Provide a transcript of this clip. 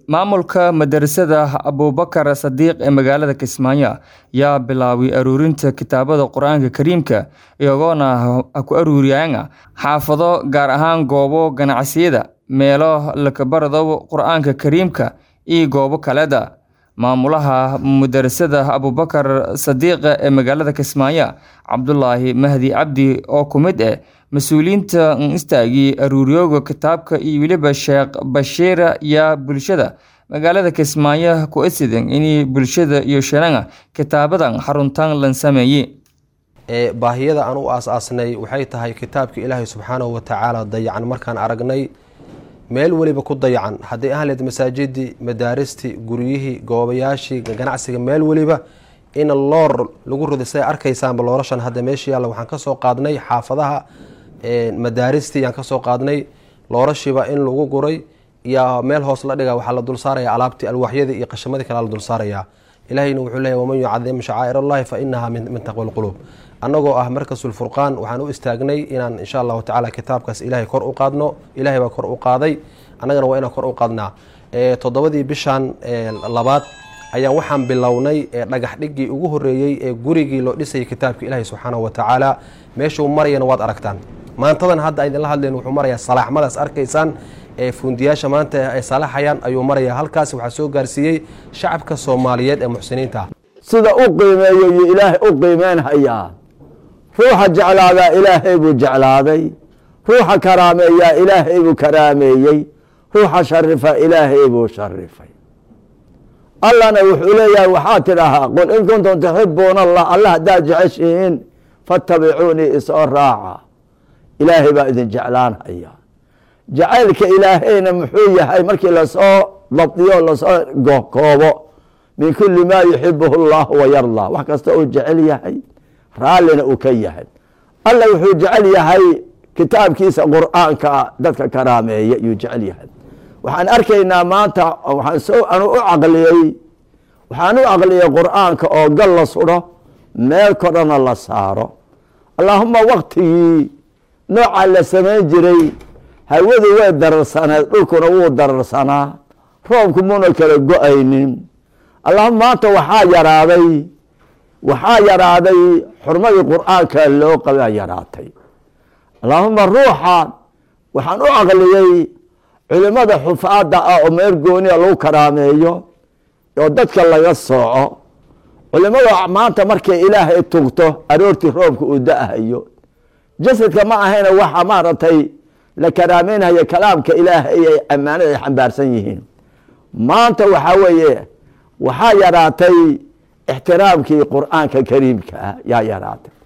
Maamulka madarasada Abuubakar Sadiiq ee magaalada Kismaayo yaa bilaabay ururinta kitaabada Qur'aanka Kariimka iyagoona ku ururiyeen xaafado gaar ahaan goobo ganacsiyada, meelo laga barado Qur'aanka Kariimka iyo goobo kaleda. Maamulaha madarasada Abuubakar Sadiiq ee magaalada Kismaayo, Cabdulaahi Mahdi Cabdi oo ku mid ah mas'uuliyiinta istaagay ururiyowga kitaabka iyo weliba Sheekh Bashiir yaa bulshada magaalada Kismaayo ku eedsadeen in bulshada iyo sheegaan kitaabadan xaruntan lan sameeyay. baahiyada aan u aas-aasnay waxay tahay kitaabka ilaahay subxaanahu watacaala dayacan markaan aragnay meel weliba ku dayacan hadday ahaan leed masaajidii madaaristii guryihii goobayaashii ganacsiga meel weliba in loor lagu rido siday arkaysaanba loorashan hadda meesha yaalla waxaan kasoo qaadnay xaafadaha madaaristii yaan kasoo qaadnay loorashiiba in lagu guray iyo meel hoos la dhiga waxaa la dul saaraya alaabtii alwaaxyadii iyo qashamadii kale la dul saaraya ilahayna wuxuu leeyahy waman yucadim shacaa'ir allahi fa inaha min taqwa lquluub annagoo ah markasulfurqaan waxaan u istaagnay inaan insha allahu tacala kitaabkaas ilahay kor u qaadno ilahay baa kor u qaaday annagana waa inaan kor u qaadnaa toddobadii bishan labaad ayaan waxaan bilownay dhagax dhigii ugu horeeyey ee gurigii loo dhisayay kitaabka ilaahay subxaanahu watacaala meeshuu marayana waad aragtaan maantadan hadda idinla hadleen wuxuu marayaa salaaxmadaas arkaysaan ee fundiyaasha maanta ay salaxayaan ayuu marayaa halkaas waxaa soo gaarsiiyey shacabka soomaaliyeed ee muxsiniinta sida u qiimeeyo iyo ilaahay u qiimeynhayaa ruuxa jeclaadaa ilaahay buu jeclaaday ruuxa karaameeyaa ilaahay buu karaameeyey ruuxa sharifa ilaahay buu sharifay allana wuxuu leeyahay waxaa tidhahaa qul in kuntum tuxibuuna allah alla haddaad jeceshihiin fattabicuunii isoo raaca ilaahay baa idin jeclaanhaya jacaylka ilaahayna muxuu yahay markii lasoo dabdiyo lasoo koobo min kuli maa yuxibuhu llahu wayardaa wax kasta uu jecel yahay raallina uu ka yahay alla wuxuu jecel yahay kitaabkiisa qur'aanka dadka karaameeya yuu jecel yahay waxaan arkaynaa maanta waxaan u caqliyey waxaan u caqliyey qur'aanka oo gal la sudho meel korana la saaro allaahuma waktigii noocaa la samayn jiray hawadu way dararsaneed dhulkuna wuu dararsanaa roobku muna kala go-aynin allahuma maanta waxaa yaraaday waxaa yaraaday xurmadii qur'aanka loo qabaa yaraatay allaahuma ruuxa waxaan u caqliyey culimada xufaada ah oo meel gooniya lagu karaameeyo oo dadka laga sooco culimada maanta markay ilaahay tugto aroortii roobka uu da-hayo jasadka ma ahayna waxa maaragtay la karaameynhayo kalaamka ilaahay ay ammaanada ay xambaarsan yihiin maanta waxaa weeye waxaa yaraatay ixtiraamkii qur'aanka kariimka ah yaa yaraatay